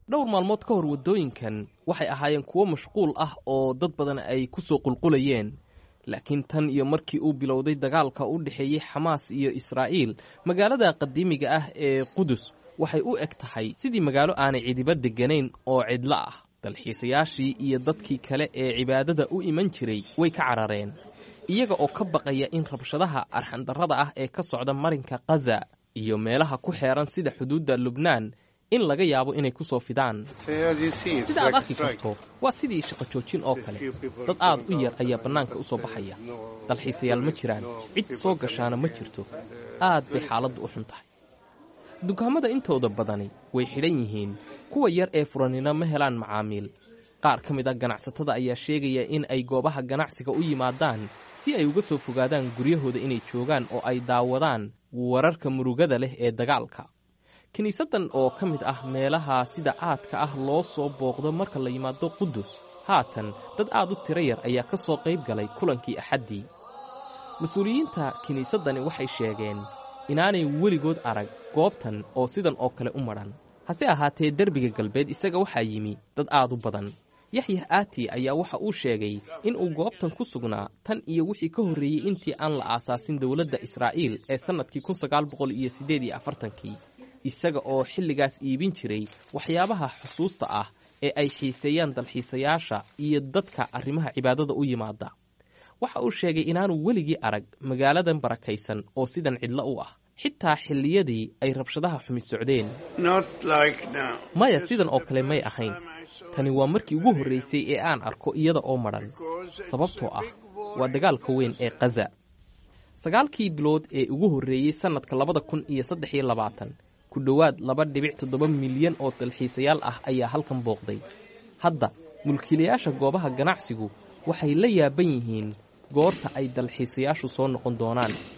dhowr maalmood ka hor waddooyinkan waxay ahaayeen kuwo mashquul ah oo dad badan ay ku soo qulqulayeen laakiin tan iyo markii uu bilowday dagaalka u dhexeeyey xamaas iyo israa'iil magaalada qadiimiga ah ee qudus waxay u eg tahay sidii magaalo aanay cidiba degganayn oo cidlo ah dalxiisayaashii iyo dadkii kale ee cibaadada u iman jiray way ka carareen iyaga oo ka baqaya in rabshadaha arxandarrada ah ee ka socda marinka khaza iyo meelaha ku xeeran sida xuduudda lubnaan in laga yaabo inay ku soo fidaan sida aad arki karto waa sidii shaqo joojin oo kale dad aad u yar ayaa bannaanka u soo baxaya dalxiisayaal ma jiraan cid soo gashaana ma jirto aad bay xaaladdu u xun tahay dukaamada intooda badani way xidhan yihiin kuwa yar ee furanina ma helaan macaamiil qaar ka mid a ganacsatada ayaa sheegaya in ay goobaha ganacsiga u yimaadaan si ay uga soo fogaadaan guryahooda inay joogaan oo ay daawadaan wararka murugada leh ee dagaalka kiniisaddan oo ka mid ah meelaha sida aadka ah loo soo booqdo marka la yimaado qudus haatan dad aad u tiro yar ayaa ka soo qayb galay kulankii axaddii mas-uuliyiinta kiniisaddani waxay sheegeen inaanay weligood arag goobtan oo sidan oo kale u madhan hase ahaatee derbiga galbeed isaga waxaa yimi dad aad u badan yaxyax aati ayaa waxa uu sheegay in uu goobtan ku sugnaa tan iyo wixii ka horreeyey intii aan la aasaasin dowladda israa'iil ee sannadkii kun sagaal boqol iyo siddeed iyo afartankii isaga oo xilligaas iibin jiray waxyaabaha xusuusta ah ee ay xiiseeyaan dalxiisayaasha iyo dadka arrimaha cibaadada u yimaada waxa uu sheegay inaanu weligii arag magaaladan barakaysan oo sidan cidlo u ah xitaa xilliyadii ay rabshadaha xumi socdeen maya sidan oo kale may ahayn tani waa markii ugu horraysay ee aan arko iyada oo madhan sababtoo ah waa dagaalka weyn ee khaza sagaalkii bilood ee ugu horreeyey sannadka labada kun iyo saddex iyo labaatan ku dhowaad laba dhibic toddoba milyan oo dalxiisayaal ah ayaa halkan booqday hadda mulkiilayaasha goobaha ganacsigu waxay la yaaban yihiin goorta ay dalxiisayaashu soo noqon doonaan